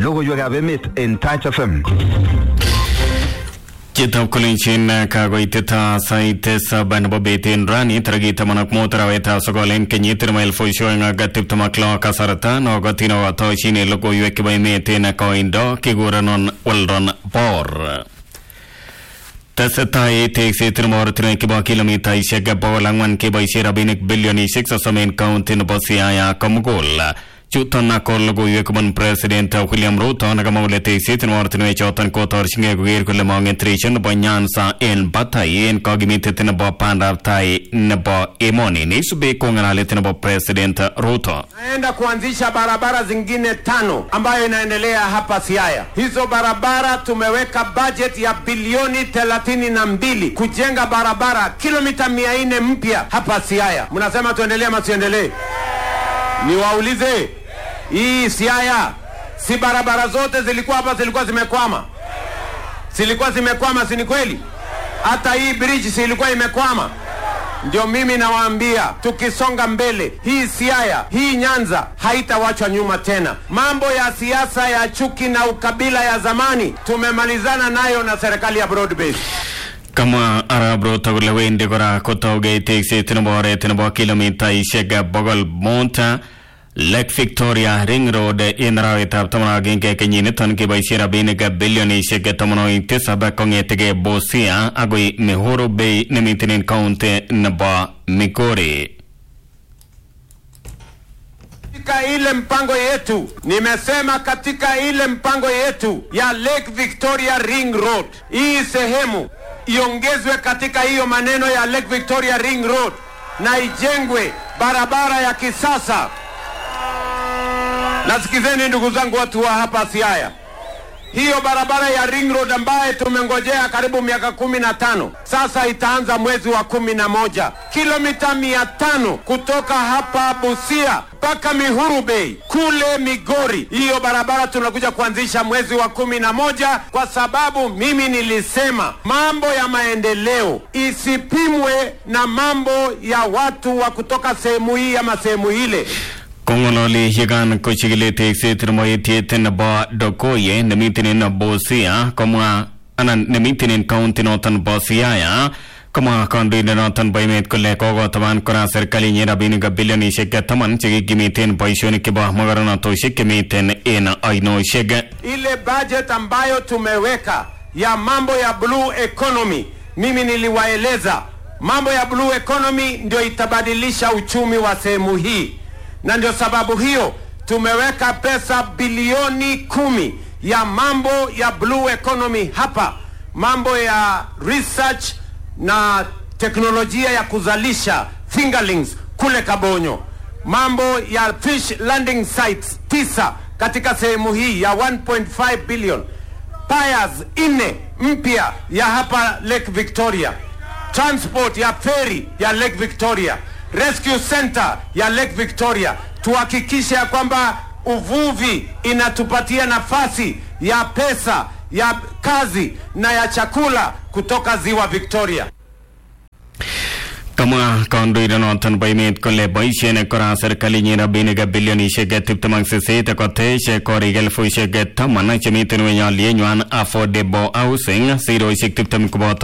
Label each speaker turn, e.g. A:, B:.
A: logoiwekab emet en Touch FM.
B: Chitab kolenjin kakoitet sait tisab nebo bet en rani tarikit taman ak mut arawetab sokol en kenyit nebo elifusiek oeng ak tiptem ak lo kasarta nokotin okotoshin logoiwek chebo emet en koindo kikurenon Weldon Bor. tesetai tekset nebo ortinwek chebo kilomitaisiek bogol ang'wan keboisie rabinik bilionisiek sosom en kaunti nebo Siaya komugul chuton ko logoiwek kobun president William Ruto nekamwa kole tekset nebo ortinwek choton kotorchingei koker kole mong'et resho nebo Nyanza en batai en kokimitet nebo bandab tai nebo emoni neisubi ko ng'alalet nebo president Ruto
C: naenda kuanzisha barabara zingine tano ambayo inaendelea hapa Siaya. Hizo barabara tumeweka budget ya bilioni thelathini na mbili kujenga barabara kilomita mia nne mpya hapa Siaya. Mnasema tuendelee ama tuendelee? Niwaulize, hii Siaya si barabara zote zilikuwa hapa zilikuwa zimekwama? Zilikuwa zimekwama, si ni kweli? Hata hii bridge si ilikuwa imekwama? Ndio mimi nawaambia, tukisonga mbele, hii Siaya, hii Nyanza haitawachwa nyuma tena. Mambo ya siasa ya chuki na ukabila ya zamani tumemalizana nayo na serikali ya broad base.
B: kamwa arap Ruto kole wendi kora kotougei tekset nebo oret nebo kilomitaisiek bogol mut Lake Victoria Ring Road en arawetab taman ak agenge kenyiniton keboisie rabinik bilionisiek tamanwogik tisab kong'etegei Busia agoi Mihuru Bay nemiten en kaunti nebo Migori.
C: Katika ile mpango yetu, nimesema katika ile mpango yetu ya Lake Victoria Ring Road, hii sehemu iongezwe katika hiyo maneno ya Lake Victoria Ring Road na ijengwe barabara ya kisasa. Nasikizeni ndugu zangu, watu wa hapa Siaya, hiyo barabara ya Ring Road ambaye tumengojea karibu miaka kumi na tano sasa itaanza mwezi wa kumi na moja kilomita mia tano kutoka hapa Busia mpaka Mihuru Bay kule Migori. Hiyo barabara tunakuja kuanzisha mwezi wa kumi na moja kwa sababu mimi nilisema mambo ya maendeleo isipimwe na mambo ya watu wa kutoka sehemu hii ama sehemu ile.
B: kong'ololi yekan kochikili tekset nebo etiet nebo Dokoye nemiten en Busia komwa anan nemiten en kaunti noton bo Siaya komwa kandoindet noton bo emet kole kokotaban kora serkalinyin rabinik bilionisiek taman chekikimiten boisionik chebo mogornotosiek chemiten en ainosiek
C: ile budget ambayo tumeweka ya mambo ya blue economy, mimi niliwaeleza mambo ya blue economy ndio itabadilisha uchumi wa sehemu hii, na ndio sababu hiyo tumeweka pesa bilioni kumi ya mambo ya blue economy hapa, mambo ya research na teknolojia ya kuzalisha fingerlings kule Kabonyo, mambo ya fish landing sites tisa katika sehemu hii ya 1.5 billion piers nne mpya ya hapa Lake Victoria, transport ya ferry ya Lake Victoria, rescue center ya Lake Victoria. Tuhakikishe ya kwamba uvuvi inatupatia nafasi ya pesa ya kazi na ya chakula kutoka ziwa Victoria.
B: kamwa kandoindet noton bo emet kole boisien kora serkalinyin rabinik bilionisiek tiptem ak sisit kotech korik elfusiek taman chemiten ng'weny alienywan affordable housing sirosiek tiptem koboto